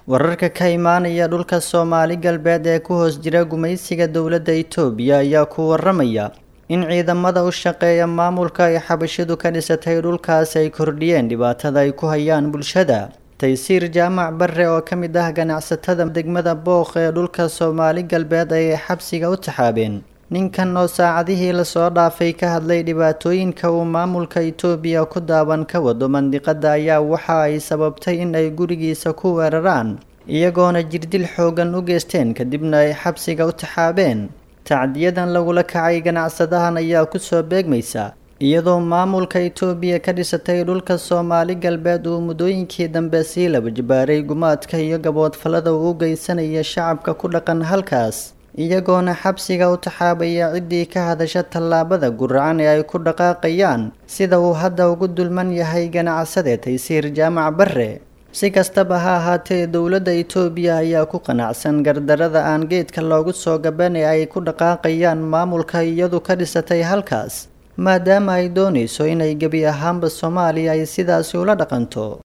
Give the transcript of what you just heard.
wararka ka imaanaya dhulka soomaali galbeed ee ku hoos jira gumaysiga dowladda itoobiya ayaa ku waramaya in ciidamada u shaqeeya maamulka ay xabashidu ka dhisatay dhulkaas ay kordhiyeen dhibaatada ay ku hayaan bulshada taysiir jaamac barre oo ka mid ah ganacsatada degmada booq ee dhulka soomaali galbeed ayay xabsiga u taxaabeen ninkan oo saacadihii lasoo dhaafay ka hadlay dhibaatooyinka uu maamulka itoobiya ku daawan ka wado mandiqada ayaa waxa ay sababtay in ay gurigiisa ku weeraraan iyagoona jirdil xoogan u geysteen kadibna ay xabsiga u taxaabeen tacdiyadan lagula kacay ganacsadahan ayaa kusoo beegmaysa iyadoo maamulka itoobiya ka dhisatay dhulka soomaali galbeed uu muddooyinkii dambe sii laba jibaaray gumaadka iyo gaboodfallada uu u geysanaya shacabka ku dhaqan halkaas iyagoona xabsiga u taxaabaya ciddii ka hadasha tallaabada guracan ee ay ku dhaqaaqayaan sida uu hadda ugu dulman yahay ganacsade taysiir jaamac barre si kastaba ha ahaatee dowladda itoobiya ayaa ku qanacsan gardarada aan geedka loogu soo gaban ee ay ku dhaqaaqayaan maamulka iyadu ka dhisatay halkaas maadaama ay doonayso inay gebi ahaanba soomaaliya ay sidaasi ula dhaqanto